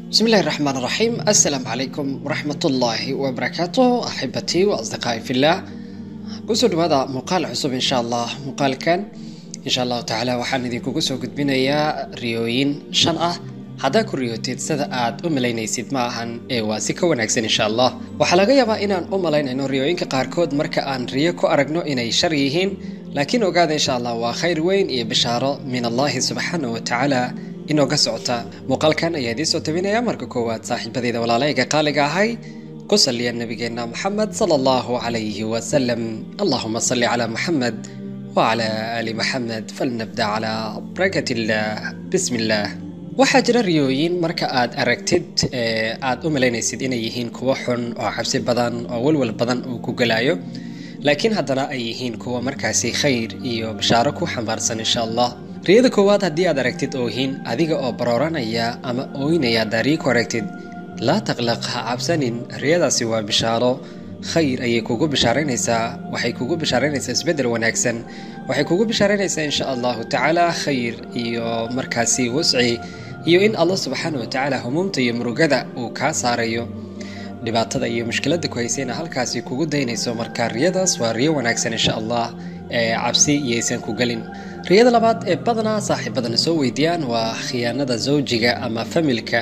بسم الله الرحمن الرحيم السلام عليكم ورحمة الله وبركاته أحبتي وأصدقائي في الله kusoo dhawaada muuqaal cusub insha allah muuqaalkan insha allahu tacaala waxaan idinkugu soo gudbinayaa riyooyin shan ah haddaa ku riyootid sida aad u malaynaysid ma ahan ee waa si ka wanaagsan insha allah waxaa laga yaabaa inaan u malaynayno riyooyinka qaarkood marka aan riyo ku aragno inay shar yihiin laakiin ogaada insha allah waa khayr weyn iyo bishaaro min allahi subxaanahu wa tacaala inooga socota muuqaalkan ayaa idiin soo tabinaya marka koowaad saaxiibadeyda walaalayga qaaliga ahay ku saliya nabigeena moxamed sala allahu calayhi wasalam allahuma salli calaa moxamed wacala aali moxamed falnabda calaa barakat illah bismi illah waxaa jira riyooyin marka aad aragtid ee aad u malaynaysid inay yihiin kuwo xun oo cabsi badan oo walwal badan uu ku gelayo laakiin haddana ay yihiin kuwa markaasi khayr iyo bishaaro ku xambaarsan insha allah riyada koowaad haddii aad aragtid oohin adiga oo barooranaya ama ooynaya daariyi ku aragtid laa taqlaq ha cabsanin riyadaasi waa bishaaro khayr ayay kugu bishaaraynaysaa waxay kugu bishaaraynaysaa isbeddel wanaagsan waxay kugu bishaaraynaysaa insha allahu tacaala khayr iyo markaasi wasci iyo in allah subxaana wa tacaala humuumta iyo murugada uu kaa saarayo dhibaatada iyo mushkiladda ku haysayna halkaasi kugu daynayso marka riyadaas waa riyo wanaagsan insha allah ee cabsi iyaysan ku gelin riyada labaad ee badanaa saaxiibadana soo weydiiyaan waa khiyaanada zawjiga ama familka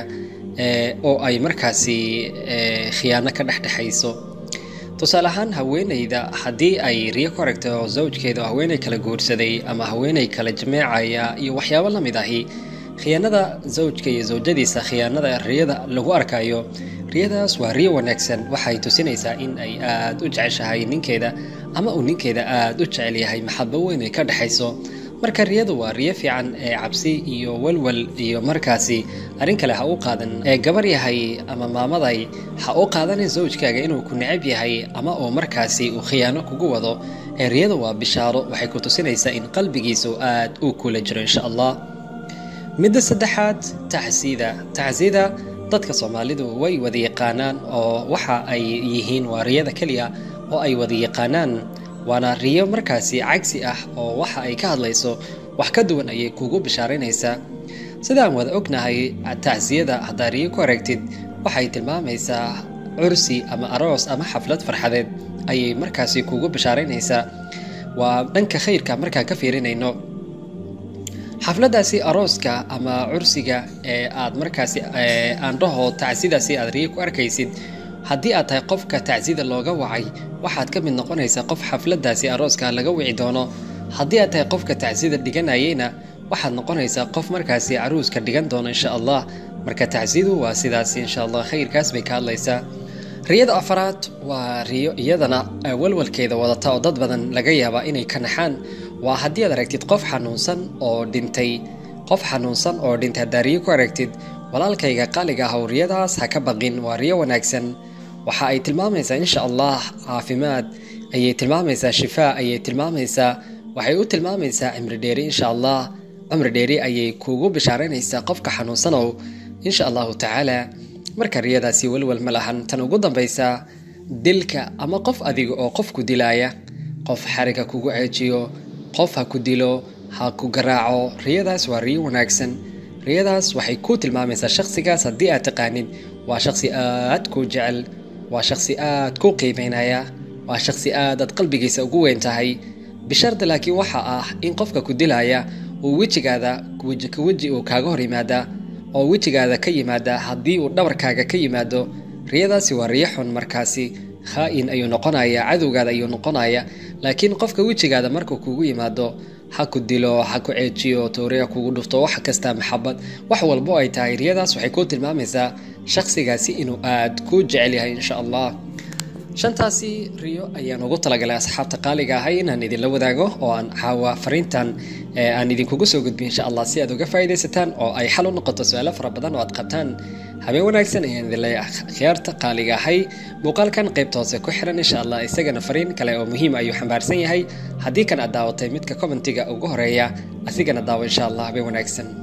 oo ay markaasi khiyaano ka dhexdhexayso tusaale ahaan haweeneyda haddii ay riyo ku aragto zawjkeeda oo haweeney kala guursaday ama haweeney kala jameecaya iyo waxyaabo la mid ahi khiyaanada zawjka iyo zawjadiisa khiyaanada riyada lagu arkayo riyadaas waa riyo wanaagsan waxay tusinaysaa in ay aada u jeceshahay ninkeeda ama uu ninkeeda aada u jecel yahay maxabo weyn ay ka dhexayso marka riyadu waa riyo fiican ee cabsi iyo walwal iyo markaasi arrin kale ha u qaadan ee gabar yahay ama maamaday ha u qaadanin zawjkaaga inuu ku necab yahay ama uu markaasi uu khiyaano kugu wado ee riyadu waa bishaaro waxay ku tusinaysaa in qalbigiisu aad uu kula jiro insha allah midda saddexaad taxsiida taxsiida dadka soomaalidu way wada yaqaanaan oo waxa ay yihiin waa riyada keliya oo ay wada yaqaanaan waana riyo markaasi cagsi ah oo waxa ay ka hadlayso wax ka duwan ayay kugu bishaaraynaysaa sidaan wada ognahay tacsiyada haddaa riyo ku aragtid waxay tilmaamaysaa cursi ama aroos ama xaflad farxadeed ayay markaasi kugu bishaaraynaysaa waa dhanka khayrka markaan ka fiirinayno xafladaasi arooska ama cursiga ee aad markaasi aan dhaho tacsidaasi aad riyo ku arkaysid haddii aad tahay qofka tacsida looga wacay waxaad ka mid noqonaysaa qof xafladaasi arooska laga wici doono haddii aad tahay qofka tacsida dhiganayeyna waxaad noqonaysaa qof markaasi caruuska dhigan doono insha allah marka tacsidu waa sidaasi insha allah khayrkaas bay ka hadlaysaa riyada afaraad waa riyo iyadana walwalkeeda wadata oo dad badan laga yaabaa inay ka naxaan waa haddii aad aragtid qof xanuunsan oo dhintay qof xanuunsan oo dhintay haddaa riyo ku aragtid walaalkayga qaaliga ah riyadaas ha ka baqin waa riyo wanaagsan waxa ay tilmaamaysaa insha allah caafimaad ayay tilmaamaysaa shifaa ayay tilmaamaysaa waxay u tilmaamaysaa cimri dheeri insha allah cumri dheeri ayay kugu bishaaraynaysaa qofka xanuunsanow insha allahu tacaala marka riyadaasi walwal ma lahan tan ugu dambaysa dilka ama qof adiga oo qof ku dilaaya qof xariga kugu ceejiyo qof ha ku dilo ha ku garaaco riyadaas waa riyo wanaagsan riyadaas waxay ku tilmaamaysaa shakhsigaas haddii aad taqaanid waa shakhsi aad kuu jecel waa shakhsi aad kuu qiimaynaya waa shakhsi aadaad qalbigiisa ugu weyn tahay bisharda laakiin waxa ah in qofka ku dilaya uu wejigaada weji ka weji uu kaaga hor yimaada oo wejigaada ka yimaada haddii uu dhabarkaaga ka yimaado riyadaasi waa riyo xun markaasi khaa-in ayuu noqonaya cadowgaada ayuu noqonaya laakiin qofka wejigaada markuu kugu yimaado ha ku dilo ha ku ceejiyo tooriya kugu dhufto wax kasta maxabad wax walbo ay tahay riyadaas waxay kuu tilmaamaysaa shakhsigaasi inuu aad kuu jecel yahay insha allah shantaasi riyo ayaan ugu talagalay asxaabta qaaliga ahay inaan idinla wadaago oo aan caawa fariintan aan idinkugu soo gudbiy insha allah si aad uga faa'iidaysataan oo ay xal u noqoto su-aalo fara badan oo aad qabtaan habeen wanaagsan ayaan idin leeyahay khiyaarta qaaliga ahay muuqaalkan qaybta hoose ku xiran insha allah isagana fariin kale oo muhiim ayuu xambaarsan yahay haddii kan aad daawatay midka commentiga ugu horeeya asigana daawo insha allah habeen wanaagsan